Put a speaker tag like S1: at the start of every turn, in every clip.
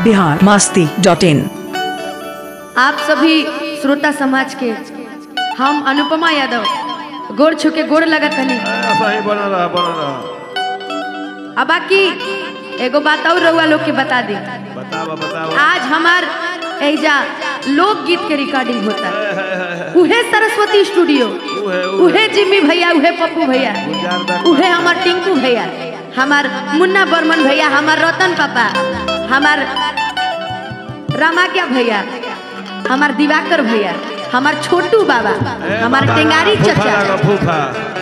S1: Bihar Masti dot in
S2: आप सभी श्रोता समाज के हम अनुपमा यादव गोड़ छू के गोड़ लगत हनी
S3: ऐसा ही बना रहा बना रहा
S2: अब बाकी एगो बात और रउआ लोग के बता दी
S3: बतावा बतावा
S2: आज हमार एजा लोकगीत के रिकॉर्डिंग होता है उहे सरस्वती स्टूडियो
S3: उहे,
S2: उहे जिम्मी भैया उहे पप्पू भैया
S3: गुलजार
S2: उहे हमार टिंकू भैया हमार मुन्ना बर्मन भैया हमार रतन पापा हमार रामाज्ञा भैया हमार दिवाकर भैया हमार छोटू बाबा
S3: ए,
S2: हमार
S3: बाबा,
S2: टेंगारी
S3: फूफा
S2: चचा
S3: लगा, फूफा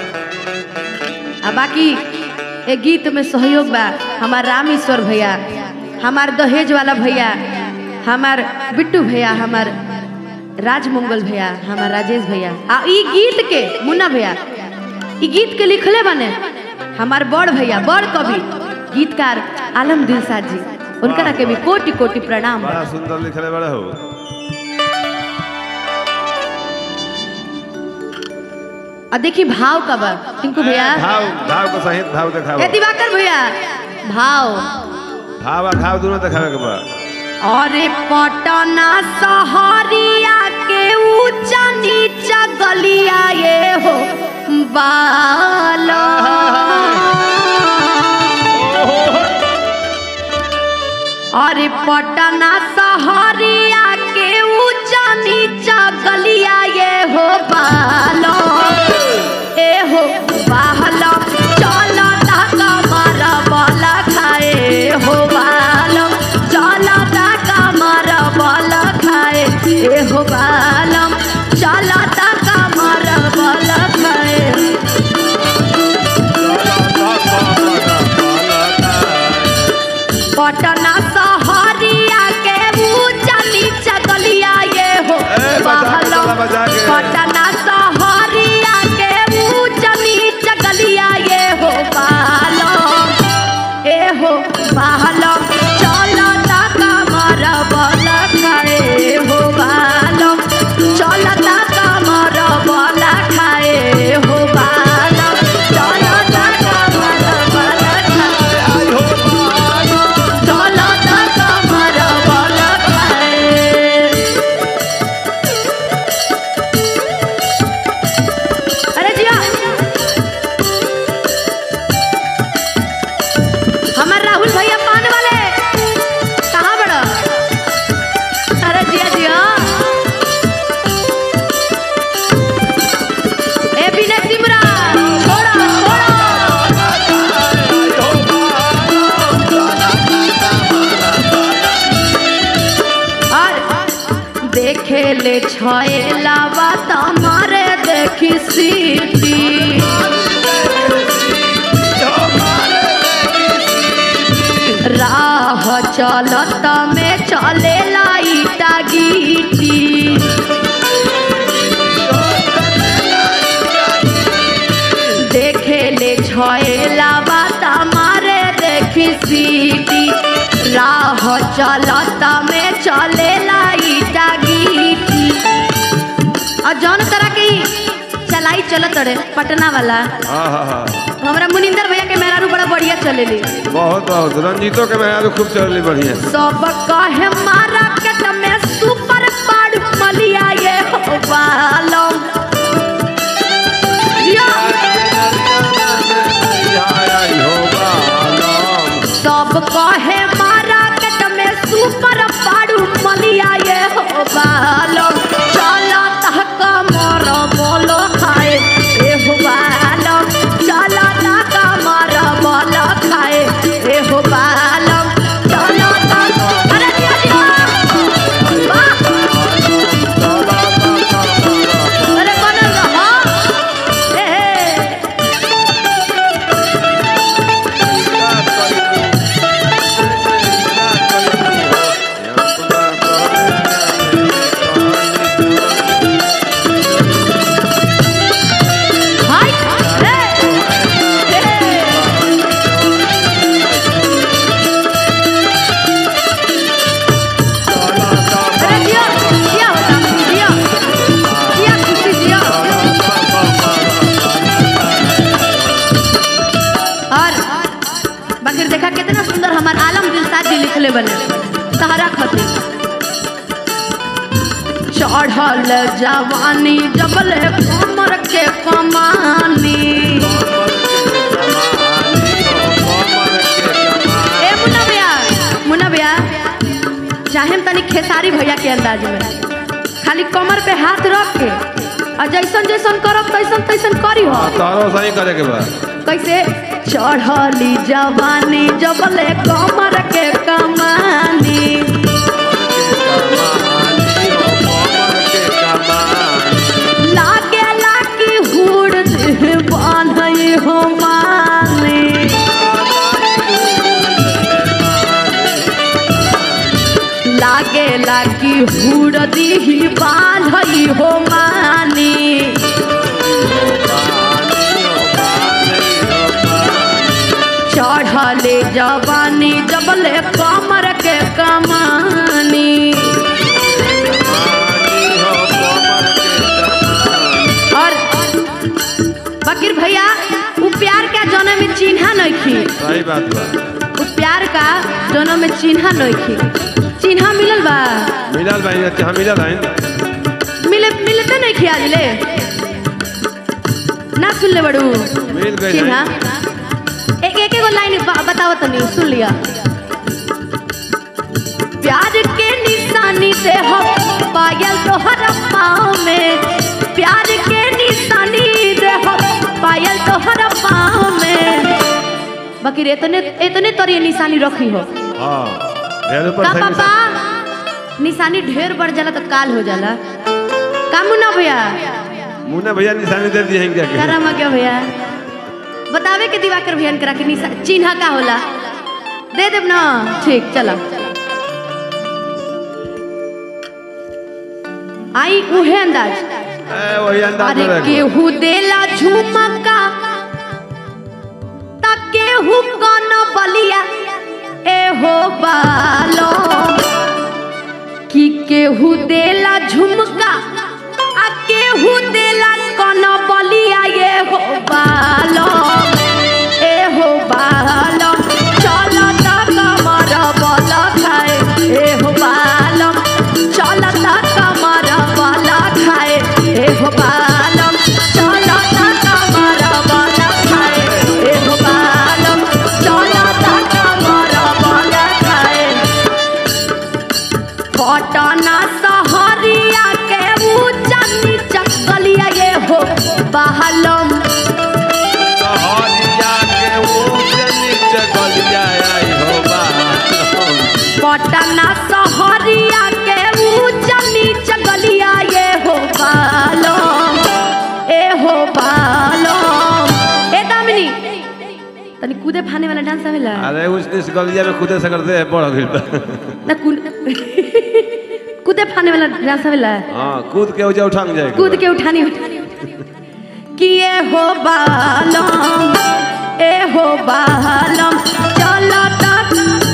S2: आ बाकी ए गीत में सहयोग बा हमार रामेश्वर भैया हमार दहेज वाला भैया हमार बिट्टू भैया हमार राजमंगल भैया हमार राजेश भैया आ ई गीत के मुन्ना भैया ई गीत के लिखले बने हमार बड़ भैया बड़ कवि गीतकार आलम दिलसाद जी उनकरा के भी कोटि कोटि प्रणाम
S3: बड़ा सुंदर लिखले बड़े हो
S2: आ देखी भाव का बा टिंकू भैया
S3: भाव भाव को सहित भाव
S2: ए
S3: दिखाओ
S2: दिवाकर भैया भाव
S3: भाव आ घाव दोनों दिखावे के बा
S2: अरे पटना सहरिया के ऊंचा नीचा गलिया ये हो बालो अरे पटना सहरिया के ऊंचा नीचा गलिया ये हो बालो ए हो बालो चलो ता कमर बल खाए हो बालो चलो ता कमर बल खाए ए हो बालो चलो ता कमर बल खाए पटना सहरिया के ऊंचा नीचा गलिया ये हो
S3: ए, बजा के
S2: बहलो।
S3: चला, बजा के।
S2: पटना सहरिया के ऊंचा नीचा गलिया ये हो बालो ए हो बालो चलो ता कमर बल खाए हो बालो चलो ता कमर बल खाए हो बालो चलो ता कमर बल खाए चलो ता कमर बल खाए अरे जिया हमार राहुल भैया पान वाले कहाँ बड़ा अरे जिया जिया ए बिना सिमरा छोड़ो छोड़ो और देखे ले छएला बात हमारे देखी सीटी राह चलत में चले लाइटा गीटी देखे ले छएला बात हमारे देखी सीटी राह चलत में चले लाइटा गीटी और जौन तरह की चलाई चलत रे पटना वाला
S3: हाँ हाँ हाँ
S2: हमरा मुनिंदर भैया के मेहरारू बड़ा बढ़िया चलेली
S3: बहुत बहुत रंजीतो के मैं खूब चलली बढ़िया
S2: सब कहे मारा के में सुपर पाड़ मलिया ये हो बालो जिया, सब कहे मारा के में सुपर पाड़ मलिया ये हो बालो चला तहक मर बोलो खाए ए हो बालो चला तहक मर बोलो खाए ए हो बालो चला तहक अरे जिया जिया वाह अरे बनल रहा ए ए हाय ए ए अरे जिया जिया होता जिया जिया खुशी जिया और बाकी देखा कितना सुंदर हमार आलम दिलसाद जी लिखले बने तहरा खातिर चढ़ल जवानी जबले कमर के कमानी ए मुन्ना भैया मुन्ना भैया चाहे हम तनी खेसारी भैया के अंदाज में खाली कमर पे हाथ रख के और जैसन जैसन करब तैसन तैसन करी हो
S3: तारो सही करे के बा
S2: कैसे चढ़ली जवानी जबले कमर के कमानी लागे लागी हुड़ बांधई हो माने लागे लागी हुड़ दीही बांधई हो मानी चढ़ले जवानी जबले कमर के कमानी और बकीर भैया उ प्यार का जन्म में चिन्हा नहीं खी
S3: सही बात बा
S2: उ प्यार का जन्म में चिन्हा नहीं खी चिन्हा मिलल बा
S3: मिलल भाई अच्छा मिलल है
S2: मिले मिलते नहीं खी आज ले ना सुन ले बड़ू
S3: मिल गई
S2: चिन्हा
S3: नहीं।
S2: एक एक एगो लाइन ब- बताओ तनी सुन लिया प्यार के निशानी से हो पायल तोहर पाँव में प्यार के निशानी से हो पायल तोहर पाँव में बाकी रे इतने इतने तोरी निशानी रखी हो
S3: हाँ ढेर ऊपर
S2: का
S3: सही
S2: पापा निशानी ढेर बढ़ जाला तो काल हो जाला का मुन्ना भैया
S3: मुन्ना भैया निशानी दे दिए हैं क्या के?
S2: करा क्या भैया बतावे के दिवाकर भैया करा के निशा चिन्हा का होला दे देब ना ठीक चलो आई उहे अंदाज
S3: ए, वही अंदाज
S2: अरे
S3: में रखो।
S2: केहू देला झुमका त केहू कन बलिया ए हो बालो कि केहू देला झुमका आ केहू देला कन बलिया ये हो बालो ए हो बालो चल त कमर बल खाए ए हो बालो चल त कमर बल खाए ए हो बालो चल त कमर बल खाए ए हो बालो चल त कमर बल खाए पटना सहरिया के ऊंचा नीचा गलिया ये हो बहलम
S3: सहरिया के ऊंच नीच गलिया आई हो बा।
S2: पटना सहरिया के ऊंचा नीचा गलिया ये हो बहलम ए हो बहलम ए दामिनी तनी कूदे फाने वाला डांस आवेला
S3: अरे उस इस गलिया में खुदे से करते हैं बड़ गइल बा।
S2: ना कूद कूदे फाने वाला डांस आवेला
S3: हाँ कूद के उजा उठांग जाएगा
S2: कूद के उठानी किए हो बालम ए हो बालम चलो तक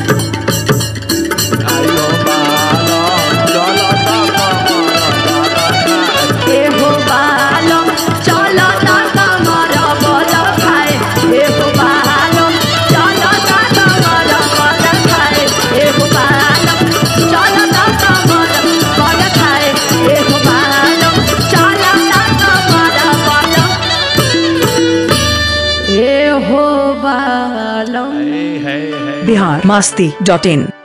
S3: आई हो बालो, चलो तो कमर
S2: ए हो बालम चलो तक कमर बल खाए ए हो बालम चलो तक कमर बल खाए ए हो बालम चलो तक कमर बल खाए ए हो बालम चलो तक कमर बल ए हो बालम
S3: है है है
S1: बिहार मास्ती डॉट इन